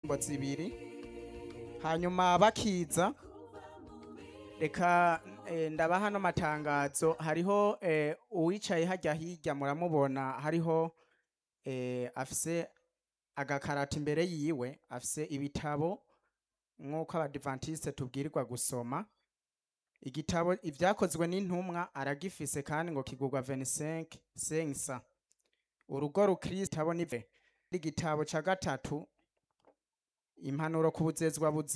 indirimbo zibiri hanyuma bakiza reka eh, ndabaha hano matangazo hariho eh, uwicaye hajya hirya muramubona hariho eh, afise agakarata imbere yiwe afise ibitabo nk'uko abadivantiste tubwirirwa gusoma igitabo ivyakozwe n'intumwa aragifise kandi ngo kigurwa 25 sensa urugo rukristo abo nive igitabo ca gatatu impanuro ku buzezwa buzi